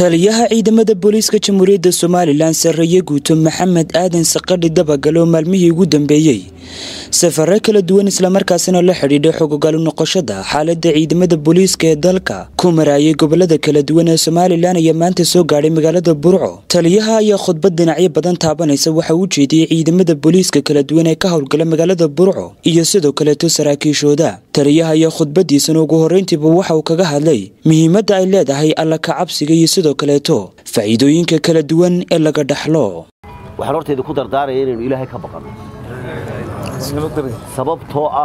taliyaha ciidamada booliiska jamhuuriyadda somalilan sarreeye guuto maxamed aadan saqadhi dabagal oo maalmihii ugu dambeeyey safare kala duwan islamarkaasina la xidhiidhay xogogalu noqoshada xaalada ciidamada booliiska ee dalka ku maraayay gobolada kala duwan ee somalilan ayaa maanta soo gaadhay magaalada burco taliyaha ayaa khudbad dhinacyo badan taabanaysa waxa uu jeediyey ciidamada booliiska kala duwan ee ka howlgala magaalada burco iyo sidoo kaleeto saraakiishooda taliyaha ayaa khudbadiisana ugu horreyntiiba waxa uu kaga hadlay muhiimadda ay leedahay alla ka cabsiga iyo sidoo kaleeto faa'iidooyinka kala duwan ee laga dhaxlo waxaan hortayda ku dardaaraya inaynu ilaahay ka baqanno sababtoo ah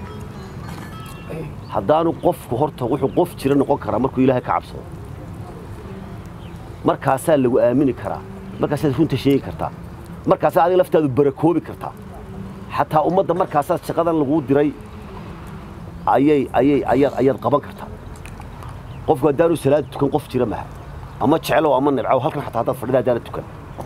haddaanu qofku horta wuxuu qof jira noqon karaa markuu ilaahay ka cabsado markaasaa lagu aamini karaa markaasaad runta sheegi kartaa markaasaa adiga laftaadu barakoobi kartaa xataa ummadda markaasaad shaqadan laguu diray ayay ayay ayaad ayaad qaban kartaa qofku haddaanu salaada tukan qof jira maha ama jeclow ama nibcow halkan xataa haddaad fadhida haddaana tukan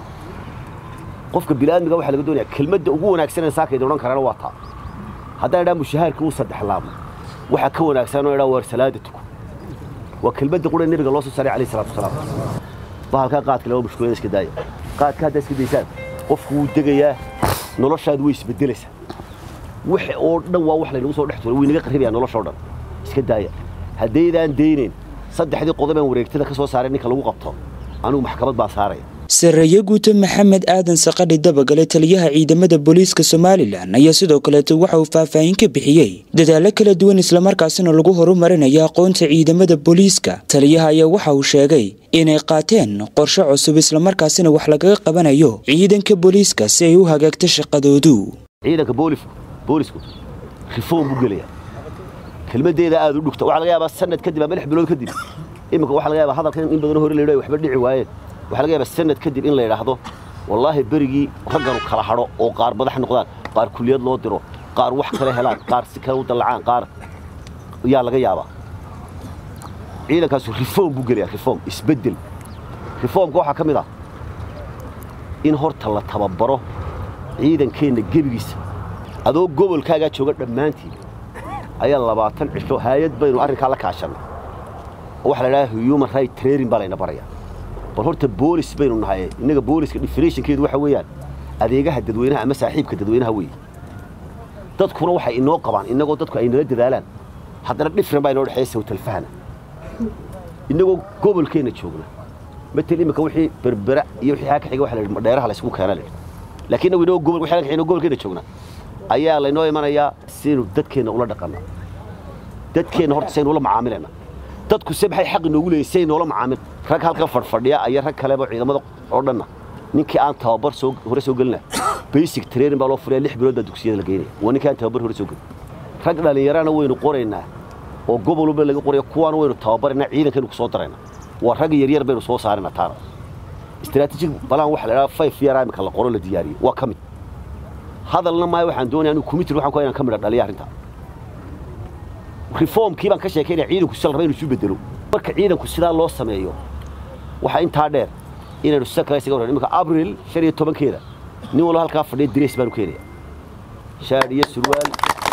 qofka bini'aadmiga waxaa laga doonaya kelmadda ugu wanaagsanee saakayda odhan karana waa taa haddaan idhaa mushahaarka uu saddex laamo waxaa ka wanaagsan oo idhaa waar salaada tuko waa kelmadda qura nebiga loo soo saaray alayhi salatu wasalaam bahalkaa qaadka laba mushkulada iska daaya qaadka haddaa iska daysaan qofku wuu degayaa noloshaadu way isbedelaysaa wax oo dhan waa wax laynagu soo dhex tuuray way naga qarribayaa nolosha o dhan iska daaya haddaydaan daynayn saddexdii qodobaan wareegtada ka soo saaray ninka lagu qabto anigu maxkamad baan saaraya sarreeye guuto maxamed aadan saqadhi dabagale taliyaha ciidamada booliiska somalilan ayaa sidoo kaleeto waxa uu faahfaahin ka bixiyey dadaallo kala duwan islamarkaasina lagu horumarinayo aqoonta ciidamada booliiska taliyaha ayaa waxa uu sheegay inay qaateen qorshe cusub islamarkaasina wax lagaga qabanayo ciidanka booliiska si ay u hagaagto shaqadoodu ciidanka boolisku boolisku rifoom buu gelayaa kelmaddeeda aad u dhugta waxaa laga yaabaa sanad kadib ama lix bilood kadib iminka waxaa laga yaabaa hadalkan in badanoo hore la yidhayo waxba dhici waayeen waxaa laga yaabaa sanad kadib in la yidhaahdo wallaahi berigii ragganu kala hadho oo qaar madax noqdaan qaar kuliyad loo diro qaar wax kale helaan qaar si kale u dallacaan qaar yaa laga yaabaa ciidankaasu reform buu gelayaa reform isbeddel reformka waxaa ka mid ah in horta la tababaro ciidankeenna gebigiisa adoo gobolkaagaa jooga dhammaantiin ayaa labaatan cisho haayad baynu arrinkaa la kaashannay oo waxa la idhaha human right training baa layna barayaa bal horta boolis baynu nahay innaga booliska definitionkeedu waxa weeyaan adeegaha dadweynaha ama saaxiibka dadweynaha weeye dadkuna waxay inoo qabaan innagoo dadku ay nala dadaalaan haddana dhifran baa inoo dhexeeya sawtalfahana innagoo gobolkeenna joogna matel imika wixii berbera iyo wixii haa ka xiga waxa la yidhi dheeraha laysku keena la yidhi laakiin inagu inagoo gobol wixii haa ka xiga gobolkeenna joogna ayaa laynoo imanayaa sidaynu dadkeenna ula dhaqanna dadkeenna horta saynu ula macaamilayna dadku se maxay xaq inoogu leeyihin si ay noola macaamil rag halkan fadhfadhiya iyo rag kaleba ciidamada oo dhanna ninkii aan tababar soo hore soo gelina basic training baa loo furaya lix bilood baa dugsiyada la geynaya waa ninkii aan tababar hore soo gelin rag dhallinyarana waynu qoraynaa oo gobol walba laga qoraya kuwaana waynu tababaraynaa ciidankaynu ku soo daraynaa waa rag yaryar baynu soo saaraynaa taana istaraatiijig balaan waxa la idhaha five year imika la qoro la diyaariyey waa ka mid hadalna maayo waxaan doonaya anigu committee waxaan ku inaan ka midha dhaliya arrintaa reformkii baan ka sheekaynaya ciidanku sida la raba inuu isu bedelo marka ciidanku sidaa loo sameeyo waxaa intaa dheer inaynu sida kale isaga warran iminka abril shan iyo tobankeeda nin walba halkaa fadhiya dirays baanu keenaya shaadh iyo surwaal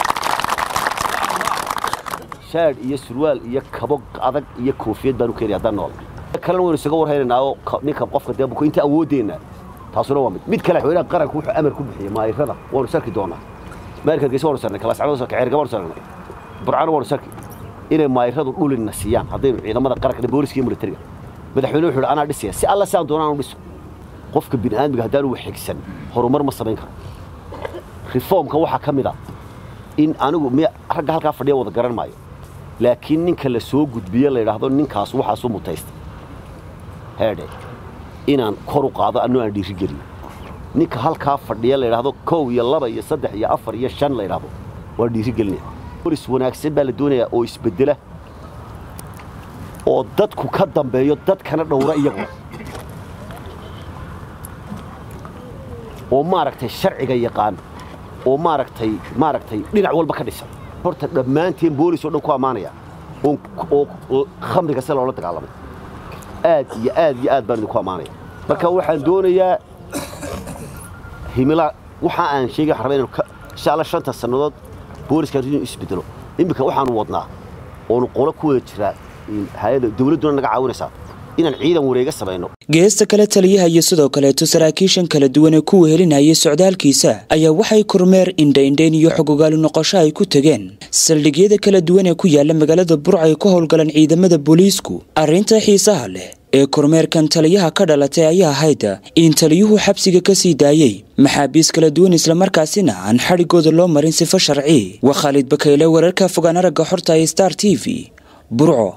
shaadh iyo surwaal iyo kabo adag iyo koofiyad baanu keenaya haddaan nool kalena waynu isaga warhaynaynaa oo ninka qofka dee buko inta awooddeenna taasuna waa mid mid kale xoogaha qaranku wuxuu amar ku bixiyey maayirada waanu sarki doonaa maayirka geesi waanu sarnay kalaascado sarka ceerga waanu sarnay burcano waanu sarki inay maayiradu dhulina siiyaan haddaynu ciidamada qaranka booliska iyo militariga madaxweyne wuxuu yidhi anaa dhisaya si alla sidaan doonaan u dhiso qofka bini'aadmiga haddaanu waxigsan horumar ma samayn karo reformka waxaa ka mid ah in anigu m ragga halkaa fadhiya wada garan maayo laakiin ninka la soo gudbiye la yidhaahdo ninkaas waxaasu mutaysta heedhe inaan kor u qaado annoo aan dhiirigeliyo ninka halkaa fadhiya la yidhaahdo kow iyo laba iyo saddex iyo afar iyo shan la yidhaahdo waa dhiirigelinaya bolis wanaagsan baa la doonayaa oo isbeddela oo dadku ka dambeeyo dadkana dhowra iyaguna oo maaragtay sharciga yaqaan oo maaragtay maaragtay dhinac walba ka dhisan horta dhammaanteen boolis oo dhan ku ammaanaya oo khamriga si loola dagaalamay aad iyo aad iyo aad baan idinku ammaanaya marka waxaan doonayaa himila waxa aan sheegay waxaan rabaa inaan insha alla shanta sannadood booliska inuu isbedelo iminka waxaanu wadnaa oonu qolo ku wada jiraa hay-ada dawladduna naga caawinaysaa inaan ciidan wareega samayno geesta kale taliyaha iyo sidoo kaleeto saraakiishan kala duwan ee ku wehelinayay socdaalkiisa ayaa waxay kormeer indhaindhayn iyo xogogaali noqosho ay ku tegeen saldhigyada kala duwan ee ku yaala magaalada burca ay ku howlgalaan ciidamada booliisku arrinta xiisaha leh ee kormeerkan taliyaha ka dhalatay ayaa ahayd in taliyuhu xabsiga ka sii daayey maxaabiis kala duwan islamarkaasina aan xadhigooda loo marin sifo sharci waa khaalid bakayle wararka fogaan aragga xorta ee star t v burco